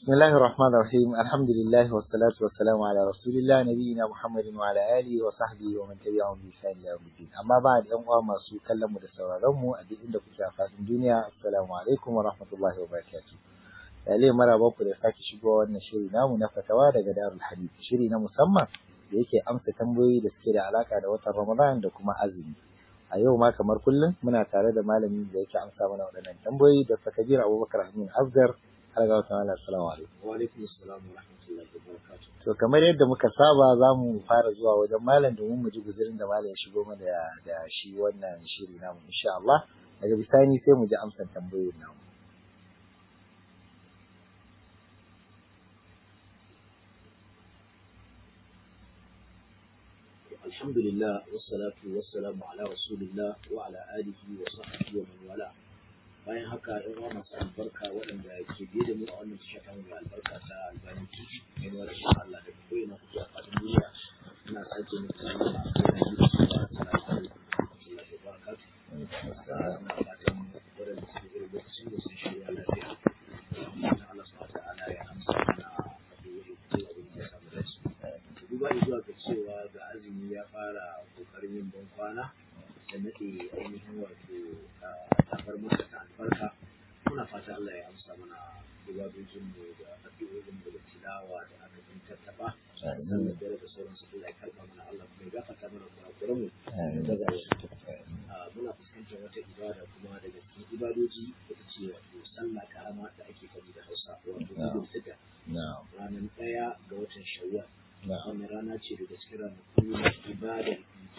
بسم الله الرحمن الرحيم الحمد لله والصلاة والسلام على رسول الله نبينا محمد وعلى آله وصحبه ومن تبعهم بإحسان إلى يوم الدين أما بعد أن ما سو كلمة السورارم أدي عند كل الدنيا السلام عليكم ورحمة الله وبركاته Yale mara baku da sake shigowa wannan shiri namu na fatawa daga Darul Hadith shiri na musamman da yake amsa tambayoyi da suke da alaka da watan Ramadan da kuma azumi a yau ma kamar kullum muna tare da malamin da yake amsa mana waɗannan tambayoyi da Kabir Abubakar Amin Asgar har ga wata ala assalamu alaikum wa alaikum assalam wa rahmatullahi wa barakatuh to kamar yadda muka saba za mu fara zuwa wajen malam domin mu ji guzurin da malam ya shigo mana da, da shi wannan shiri namu insha Allah daga bisani sai mu ji amsan tambayoyin namu alhamdulillah wassalatu wassalamu ala rasulillah wa ala alihi wa sahbihi wa man wala bayan haka yan uwa masu albarka waɗanda ke biye da mu a wannan tasha ta mai albarka ta albani tv mai nuna da Allah da ko ina kuke a fadin duniya ina sake muku sallama a kan yi da su ba assalamu alaikum wa rahmatullahi wa barakatuh ina fatan waɗanda suke irin lokacin da sun shirya lafiya fatan Allah subhanahu wa ta'ala ya amsa mana addu'o'i ko abin da ya samu dace duba zuwa ga cewa ga azumi ya fara kokarin yin ban kwana da nade ainihin wato tafar masa ta albarka muna fata Allah ya amsa mana ibadojin mu da addu'o'in mu da tilawa da aka yi tattaba sannan da da sauran su Allah ya karba mana Allah kuma ya gafarta mana kurakuran mu daga muna fuskantar wata ibada kuma daga cikin ibadoji ita ce wato sallah karama da ake faɗi da Hausa wato Idul Fitr ranar ɗaya ga watan Shawwal wannan rana ce daga cikin ranaku na ibadar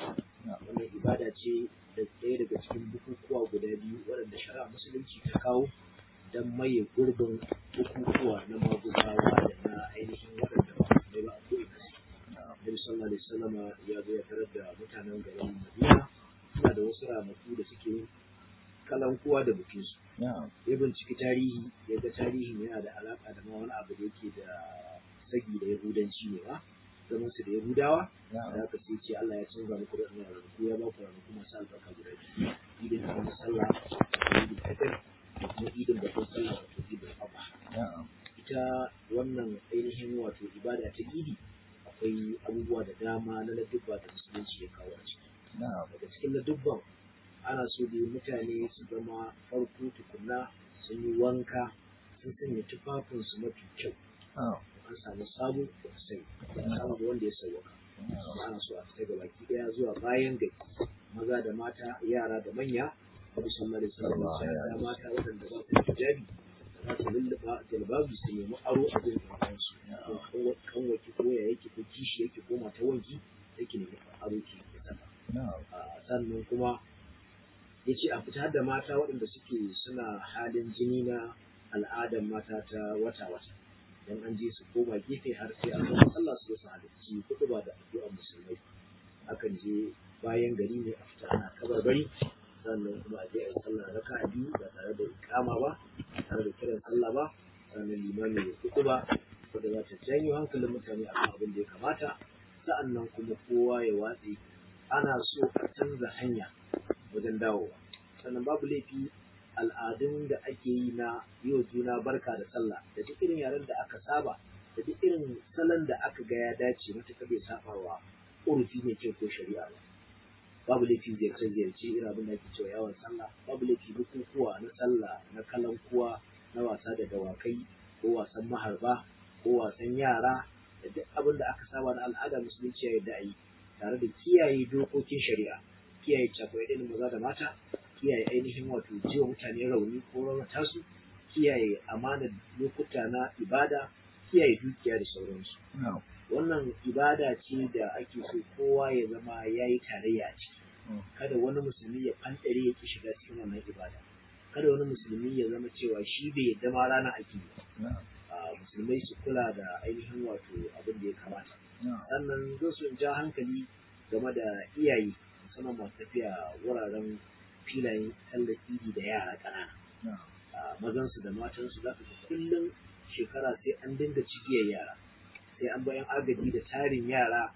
wannan ibada ce da ɗaya daga cikin bukukuwa guda biyu waɗanda shari'a musulunci ta kawo don maye gurbin bukukuwa na maguzawa da na ainihin waɗanda ba mai ba a ko'ina su Nabi sallallahu alaihi wasallama ya zo ya tarar da mutanen garin Madina suna da wasu ranaku da suke yin kalankuwa da bukinsu. Ya binciki tarihi ya ga tarihin yana da alaƙa da ma wani abu da yake da sagi da Yahudanci ne ba. zaman su da Yahudawa da haka sai ce Allah ya canza muku da wannan ranaku ya ba ku ranaku masu albarka guda biyu idin kamar sallah da idin fitr da kuma idin babban sallah wato idin adha ita wannan ainihin wato ibada ta idi akwai abubuwa da dama na ladubba da musulunci ya kawo a ciki daga cikin ladubban ana so da mutane su zama farko tukunna sun yi wanka sun sanya tufafinsu mafi kyau an samu sabo da sai samu da wanda ya sauwaka ana so a fita ga baki daya zuwa bayan gari maza da mata yara da manya abu sallallahu alaihi wasallam da mata waɗanda ba su da hijabi da za su lulluɓa jalbabi su nemi aro a gurin ɗan su kan waki ko ya yake ko kishi yake ko mata wanki yake nemi aro ki ya saka sannan kuma ya ce a fita da mata waɗanda suke suna halin jini na al'adar mata ta wata-wata dan an je su koma gefe har sai an zama sallah su su halarci kudu ba da addu'ar musulmai akan je bayan gari ne a fita ana kabarbari sannan kuma a je a yi sallah raka biyu ba tare da ikama ba tare da kiran sallah ba sannan limami ya kudu ba wanda za ta janyo hankalin mutane akan abin da ya kamata sa'annan kuma kowa ya watse ana so a canza hanya wajen dawowa sannan babu laifi al'adun da ake yi na yau juna barka da sallah da duk irin yaren da aka saba da duk irin salon da aka ga ya dace matuƙar bai saba wa urufi mai kyau ko shari'a ba babu laifi ziyarce ziyarce irin abin da ake cewa yawon sallah babu laifi bukukuwa na sallah na kalankuwa na wasa da dawakai ko wasan maharba ko wasan yara da duk abin da aka saba na al'ada musulunci ya yarda a yi tare da kiyaye dokokin shari'a kiyaye cakuɗe maza da mata kiyaye ainihin wato jiwa mutane rauni ko raunata su kiyaye amanar lokuta na ibada kiyaye dukiya da sauransu wannan ibada ce da ake so kowa ya zama ya yi tarayya a ciki kada wani musulmi ya fanɗare ya ki shiga cikin wannan ibada kada wani musulmi ya zama cewa shi bai yadda ma rana ake yi musulmai su kula da ainihin wato abin da ya kamata sannan zan so in ja hankali game da iyaye musamman masu tafiya wuraren filayen sallar idi da yara ƙanana mazansu da matansu za ka ga kullum shekara sai an dinga cigiyar yara sai an bayan agaji da tarin yara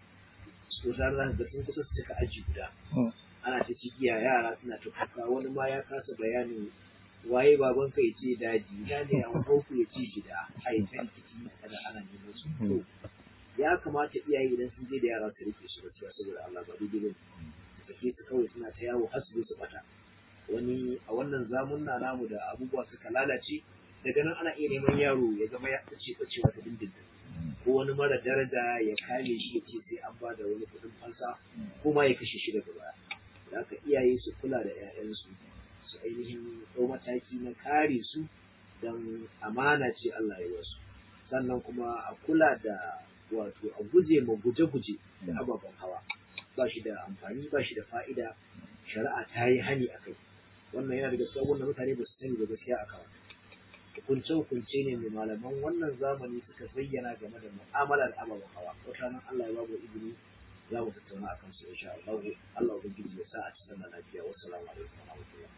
su za ga sun kusa su cika aji guda ana ta cigiya yara suna ta kuka wani ma ya kasa bayanin waye baban ka ya ce daji ina ne an ku ya ce gida a yi can ciki kada ana neman su to ya kamata iyaye idan sun je da yara su rike su gaskiya saboda Allah ba daidai ba su sake su kawai suna ta yawo har su zo su bata wani a wannan zamunna namu da abubuwa suka lalace daga nan ana iya neman yaro ya zama ya ɓace ɓacewa ta dindindin ko wani mara daraja ya kame shi ya ce sai an ba da wani kuɗin fansa ko ma ya kashe shi daga baya da haka iyaye su kula da 'ya'yansu su ainihin ɗau mataki na kare su don amana ce Allah ya wasu sannan kuma a kula da wato a guje ma guje-guje da ababen hawa ba shi da amfani ba shi da fa'ida shari'a ta yi hani a kai wannan yana daga cikin wanda mutane ba su sani ba gaskiya a kawai hukunce-hukunce ne mai malaman wannan zamani suka bayyana game da mu'amalar ababen hawa wata nan Allah ya babu izini za mu tattauna a kansu insha Allah Allah ubangiji ya sa a cikin lafiya wassalamu alaikum wa rahmatullah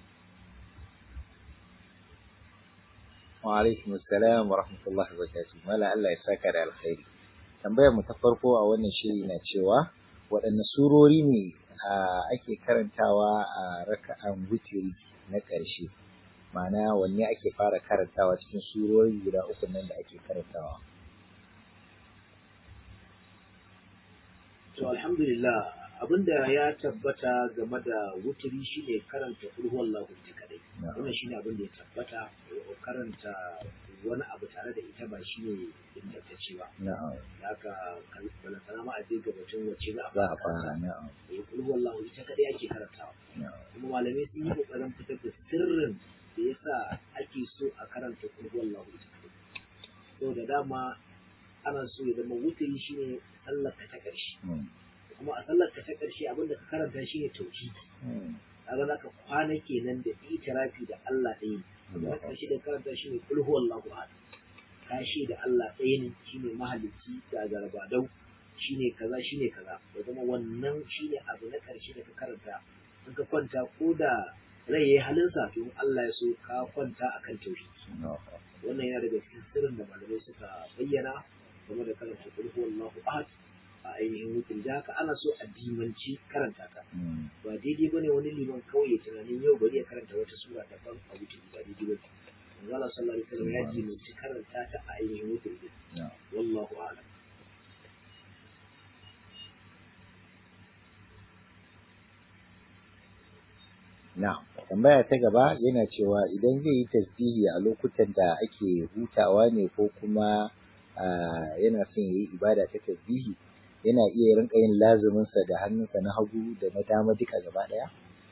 wa alaikum assalam wa rahmatullahi wa barakatuh mala Allah ya saka da alkhairi tambayar mu ta farko a wannan shiri na cewa waɗanne surori ne ake karantawa a raka'an witiri na ƙarshe ma'ana wanne ake fara karantawa cikin surori guda uku nan da ake karantawa to alhamdulillah abinda ya tabbata game da wuturi shine karanta ulhuwan lahu ita kadai wannan shine abin da ya tabbata karanta wani abu tare da ita ba shine ingantacce ba na'am haka bala salama a je gabatun wacce za a za a fara fara na'am eh ulhuwan lahu ita kadai ake karantawa na'am kuma malamai sun yi kokarin fitar da sirrin da yasa ake so a karanta ulhuwan lahu ita kadai so da dama ana so ya zama wuturi shine sallar ka ta ƙarshe Mm. kuma a sallar ka ta ƙarshe abinda ka karanta shine tauhidi Mm. kaga zaka kwana kenan da itirafi da Allah ɗaya ne na ƙarshe da karanta shine kul huwallahu ahad ka da Allah ɗaya ne shine mahalicci da garbadau shine kaza shine kaza ya zama wannan shine abu na ƙarshe da ka karanta in ka kwanta ko da rai yayi halinsa to in Allah ya so ka kwanta akan tauhidi na'am wannan yana daga cikin sirrin da malamai suka bayyana game da karanta kul huwallahu ahad a ainihin wutin da haka ana so a dimanci karanta ta Mm. ba daidai bane wani liman kawai ya tunanin yau bari ya karanta wata sura daban a wutin ba daidai bane manzo Allah sallallahu alaihi wasallam ya dimanci karanta ta a ainihin wutin din na'am wallahu a'lam Na'am. Tambaya ta gaba yana cewa idan zai yi tasbihi a lokutan da ake hutawa ne ko kuma ah, yana son ya yi ibada ta tasbihi yana iya rinka yin lazuminsa da hannunsa na hagu da na dama duka gaba ɗaya?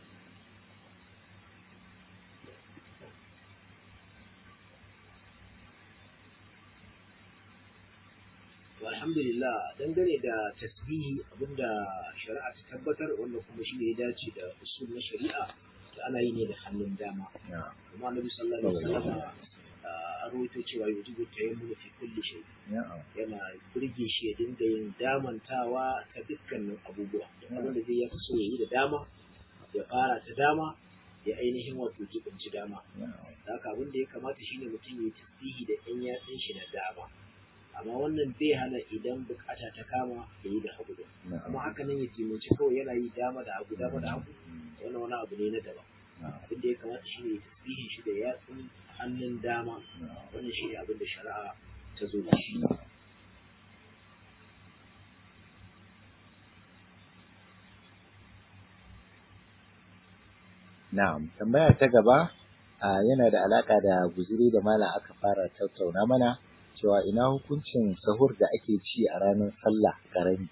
to alhamdulillah dangane da tasbihi abinda shari'a ta tabbatar wanda kuma shi ne ya dace da usul na shari'a da ana yi ne da hannun dama Na'am. kuma annabi sallallahu alaihi wasallam a rawaito cewa yujibu tayammunu fi kulli shay Na'am. yana burge shi ya dinga yin damantawa ta dukkanin abubuwa da abin da zai ya fi so ya yi da dama ya fara ta dama ya ainihin wato jibinci dama Na'am. da haka abin da ya kamata shine mutum ya yi tasbihi da ɗan yatsun shi na dama amma wannan bai hana idan bukata ta kama ya yi da hagu da kuma Na'am. haka nan ya jiminci kawai yana yi dama da hagu dama da hagu wannan wani abu ne na daban Na'am. abin da ya kamata shine ya tasbihin shi da yatsun hannun dama Na'am. wannan shine abin da shari'a ta zo da shi Na'am. Na'am, tambaya ta gaba a yana da alaka da guzuri da malam aka fara tattauna mana cewa ina hukuncin sahur da ake ci a ranar sallah karami.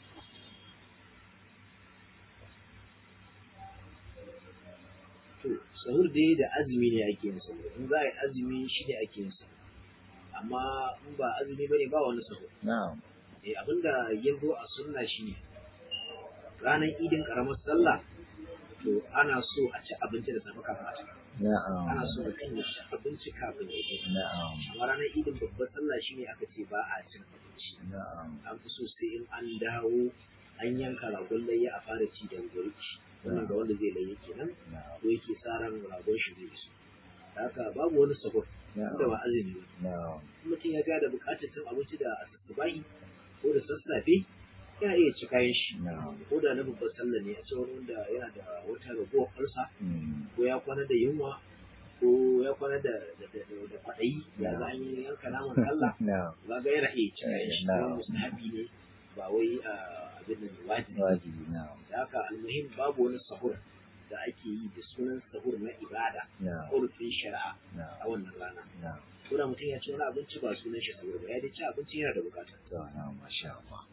to sahur dai da azumi ne ake yin sahur in za a yi azumi shi ne ake yin sahur amma in ba azumi bane ba wani sahur Na'am. eh abinda ya zo a sunna shine ranar idin karamar sallah to ana so a ci abinci da safe kafin a ci Na'am. ana so mutum ya ci abinci kafin ya je Na'am. amma ranar idin babbar sallah shine aka ce ba a cin abinci Na'am. an fi so sai in an dawo an yanka ragon layya a fara ci da wuri wannan ga wanda zai layya kenan Na'am. ko yake sa ran ragon shi zai iso Da haka babu wani sahur da Na'am. ba azumi ba Na'am. in mutum ya ga da bukatar cin abinci da asubahi ko da sassafe yana iya ci kayan shi Na'am. ko da na babbar sallah ne a ce wani wanda yana da wata ragowar farsa Mm. ko ya kwana da yunwa ko ya kwana da da da da kwaɗayi ya ga an yi yanka naman sallah na'am ba ga yana iya cin shi Na'am. kuma mustahabi ne ba wai a abin da wajibi ba. wajibi na'am da haka almuhim babu wani sahur da ake yi da sunan sahur na ibada na'am urfin shari'a a na'am wannan rana na'am ko da mutum ya ci wani abinci ba sunan shi sahur ba ya dai ci abinci yana da bukata to na'am masha Allah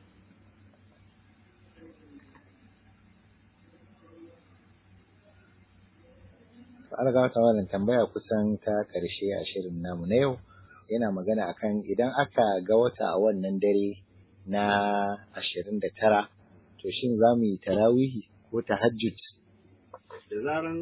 an ga wata wannan tambaya kusan ta karshe a shirin namu na yau yana magana akan idan aka ga wata a wannan dare na ashirin da tara to shin za mu yi tarawihi ko tahajjud da zaran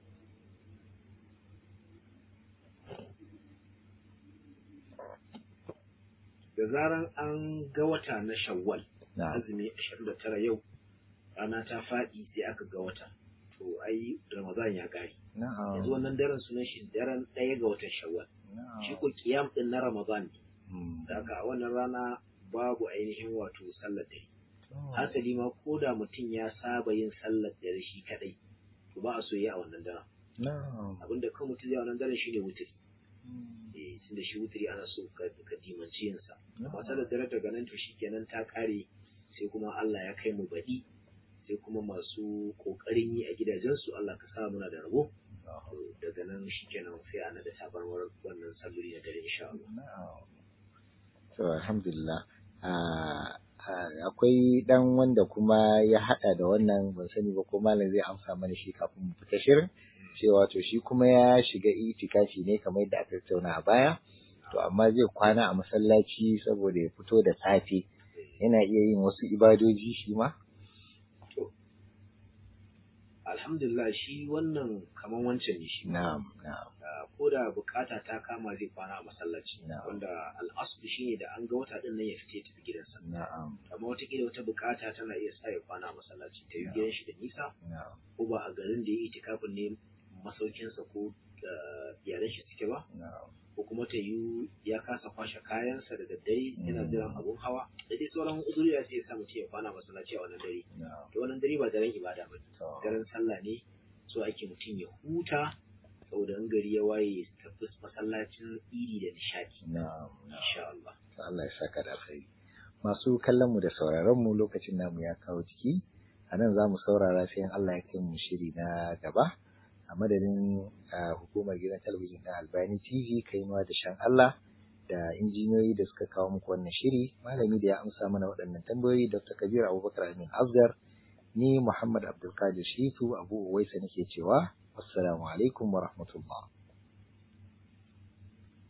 da zaran an ga wata na shawwal na'am azumi 29 yau rana ta faɗi sai aka ga wata to ai ramadan ya ƙare na'am yanzu wannan daren sunan shi daren ɗaya ga watan shawwal shi na'am ko kiyam din na ramadan ne Mm. da haka a wannan rana babu ainihin wato sallar dare hasali ma ko da mutum ya saba yin sallar dare shi kadai to ba a so yi a wannan daren na'am abinda kan mutum zai a wannan daren shine wutiri Mm. eh tunda shi wutiri ana so ka ka dimanci yin sa amma na'am sallar dare daga nan to shikenan ta kare sai kuma Allah ya kai mu baɗi sai kuma masu kokarin yi a gidajensu Allah ka sa muna da rabo to daga nan shikenan sai ana da tabarwar wannan salloli na dare insha Allah Na'am. To alhamdulillah. Ah, ah, akwai dan wanda kuma ya hada da wannan ban sani ba ko malam zai amsa mana shi kafin mu fita shirin cewa to shi kuma ya shiga itikafi ne kamar yadda aka tattauna a baya to amma zai kwana a masallaci saboda ya fito da safe yana iya yin wasu ibadoji shi ma alhamdulillah shi wannan kaman wancan ne shi na'am na'am Ah, ko da bukata ta kama zai kwana a masallaci Na'am. wanda al'aslu shine da an ga wata din nan ya fita ya tafi gidansa na'am amma wataƙila wata bukata tana iya sa ya kwana a masallaci ta yi Na'am. gidan shi da nisa na'am ko ba a garin da ya yi itikafin ne masaukinsa ko ah, iyalan shi suke ba na'am ko kuma ta yi ya kasa kwashe kayansa da daddare yana Mm. jiran abun hawa da dai sauran uzuri sai ya sa mutum ya kwana a masallaci a wannan dare na'am to wannan dare ba daren ibada ba ne to daren sallah ne so ake mutum ya huta saboda in gari ya waye ya tafi masallacin iri da nishadi na'am na'am insha Allah Allah ya saka da alkhairi. Masu kallon mu da sauraron mu lokacin namu ya kawo jiki, a nan za mu saurara sai in Allah ya kai mu shiri na gaba. A madadin ah, hukumar gidan talabijin na Albani TV, kainuwa da shan Allah da injiniyoyi da suka kawo muku wannan shiri, malami da ya amsa mana waɗannan tambayoyi Dr. Kabir Abubakar Amin Asgar, ni Muhammad Abdulkadir Shitu Abu Uwaisa nake cewa, Assalamu alaikum wa rahmatullah.